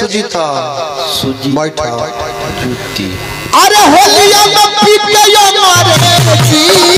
सुजीता सूजी बैठा जूती अरे होलिया में पीटे मारे जी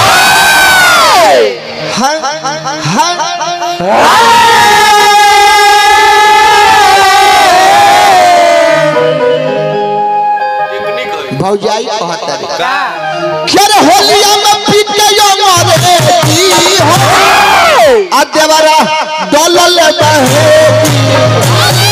हाय हाय भौजाई कहता रे का अरे होलिया में पीटे मारे जी हो आ देवरा डोलल बहे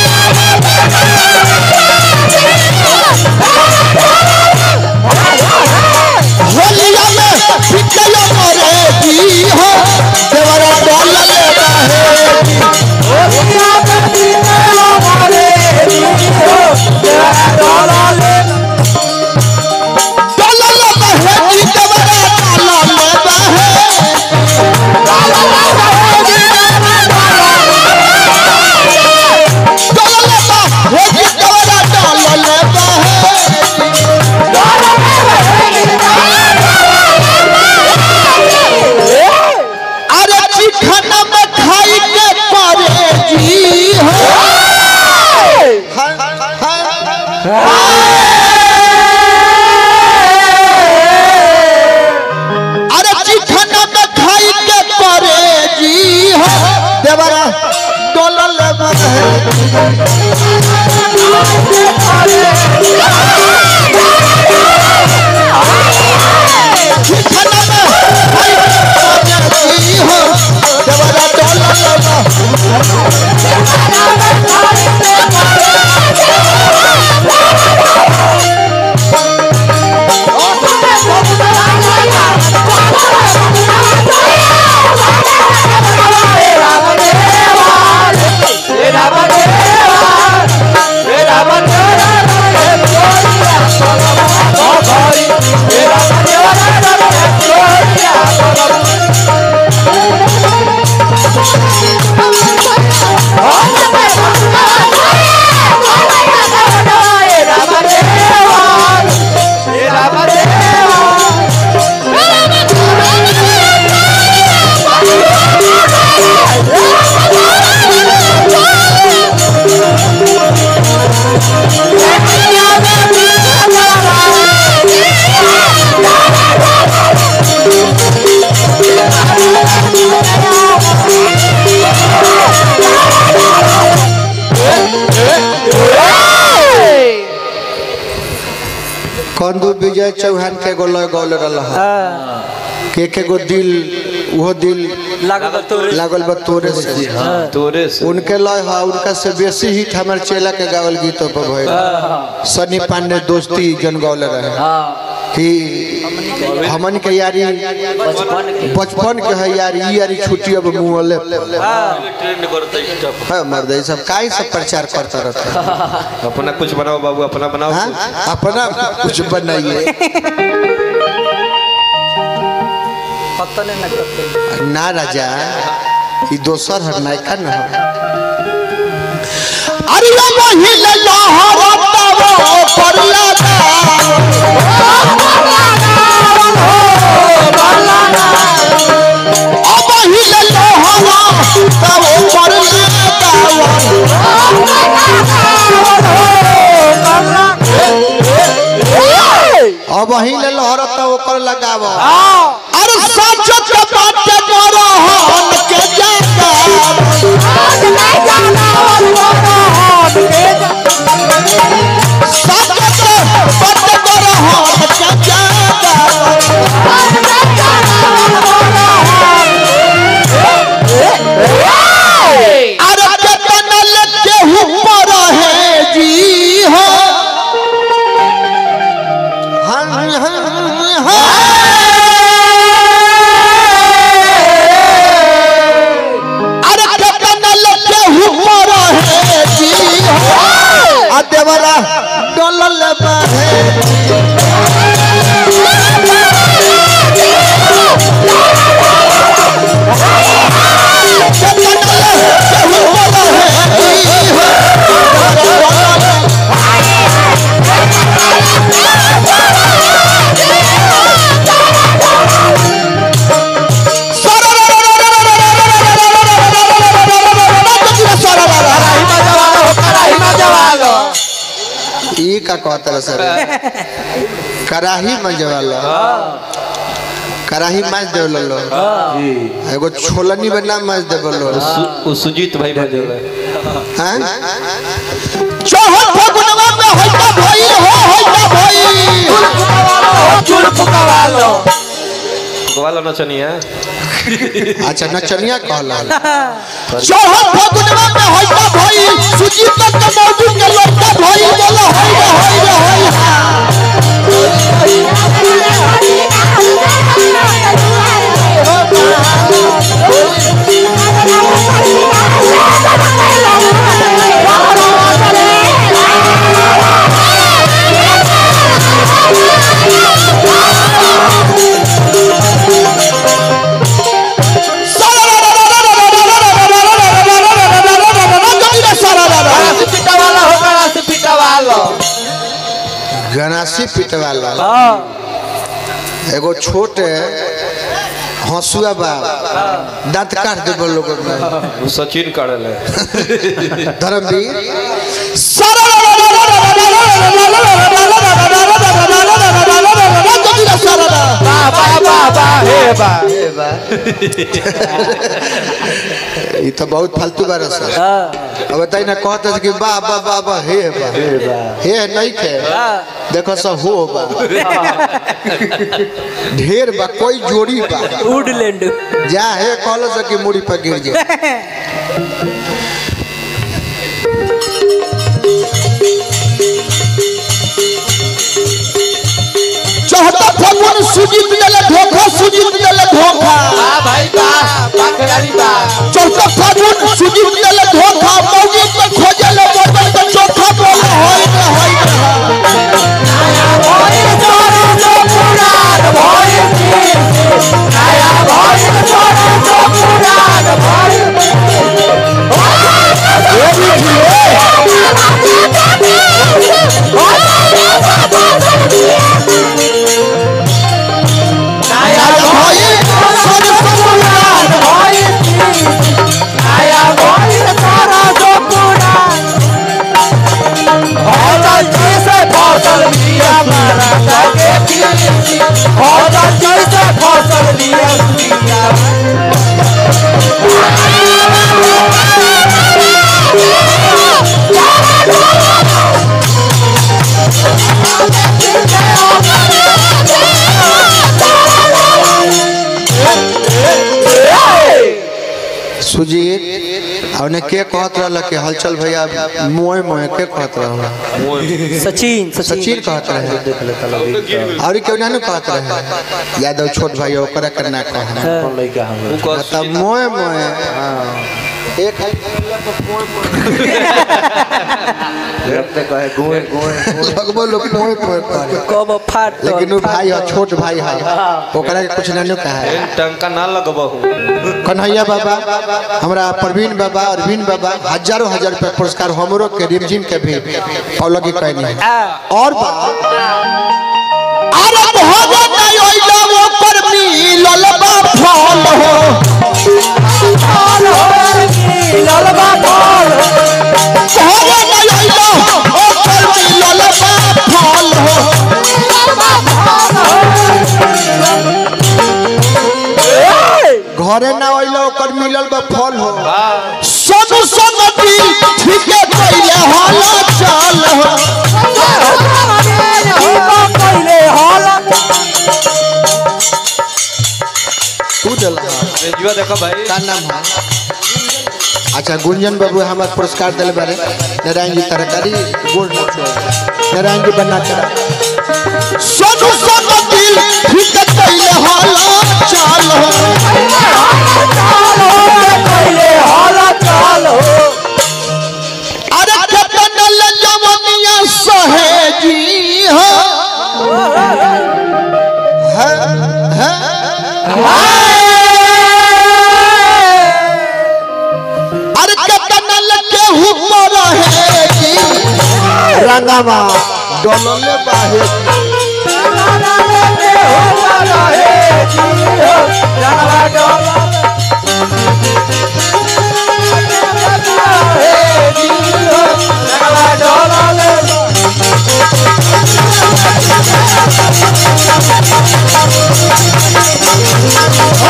होलिया में पीटे मारे जी हो देवरा डोलल बहे डोलल बहे जी देवरा डोलल बहे डोलल बहे जी देवरा डोलल बहे अरे चिखना में खाई के पारे जी हो अरे चिखना में खाई के पारे जी हो देवरा डोलल बहे चिखना में खाई के पारे जी हो देवरा डोलल बहे कंदू विजय चौहान के गो लय गौल रहा के के गो दिल वो दिल लागल बा तोरे से हाँ तोरे से उनके लय हा उनका से बेसी हिट हमारे चेला के गावल गीतों पर भइल सनी पांडे दोस्ती जन गौले रहे कि हमन के यारी बचपन के है यारी ई यारी छुट्टी अब मुँहले ट्रेंड करते स्टफ है मर्द ये सब काहे सब प्रचार करता रहता है अपना कुछ बनाओ बाबू अपना बनाओ हाँ? कुछ। अपना कुछ बनाइए ना राजा ई दोसर हर नायका न हो अरे वही ले लहरतावो पर लगा अब वही ले लहरतावो पर लगा अब वही ले लहरता ओकर लगाव अरे सच के बात करो हम के जाता सच के बात करो हम के जाता अरे केतना लेके ऊपर है जी हो हन हन अरे केतना लेके ऊपर है जी हो आ देवरा डलल बाहे केतना लेके ऊपर है जी हो कहता सर कराही मजे वाला कराही माज देवल लो एगो छोलनी बना माज देवल लो सु- उ सुजीत भाई बजे हैं चौहद फगुनवा में होइता भई हो होइता भई वाला नचनिया अच्छा नचनिया कहला चौहद फगुनवा में होइता भई सुजीत के मौजू के लड़का भई बोला होई रे होई रे होई गनासी पिटवाला एगो छोट हंसुआ बा दांत काट दे लोग उ सचिन काढ़ल है धर्मवीर ई तो बहुत फालतू बार सर अब बताई ना कहते कि वाह वाह वाह वाह हे बा हे नहीं खे देखो सब हो बा ढेर बा कोई जोड़ी बा वुडलैंड जा हे कहलो से कि मुड़ी पर गिर जाए चौथा फगुन सुजीत देले धोखा सुजीत देले धोखा चौथा फगुन सुजीत देले धोखा मौगी पे खोजले बर्तन के चौथा बोले होई रे होई रे होई सर समुरान सुजीत और ने के कहत रहल कि हलचल भैया मोए मोए के कहत रहल सचिन सचिन कहत रहे और क्यों ना कहत रहे यादव छोट भाई ओकरा करना कहे उ कह तब मोए मोए एक लगभग लोग मोए मोए करे कब फाट लेकिन वो भाई है छोट भाई है ओकरा के कुछ ना कहा है एन टंका ना लगबहू कन्हैया बाबा हमरा प्रवीण बाबा अरविंद बाबा हजारों हजार रुपया पुरस्कार हमरो के रिमझिम के भी पौलगी कहनी है और बा अरे भगत नहीं होइला वो पर मिलल बा फल हो भगत नहीं होइला वो पर मिलल बा फल हो घरे ना होइला ओकर मिलल बा फल हो सोनू संगति ठीके कइले होला चल हो तू देला रेजुआ देखो भाई का नाम है अच्छा गुंजन बाबू हमारे पुरस्कार दिले बारे नारायण जी तरकारी गोड़ ना छोड़ नारायण जी बना चढ़ा सोनू सोनू दिल ठीक कइले होला चल हो अरे केतन ले जवनिया सहेजी हो है है अरे केतन ले केहू पर रहेगी रंगवा डोलले बाहे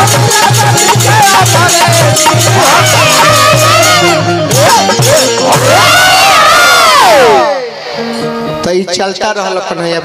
तो ई चलता रहल कन्हैया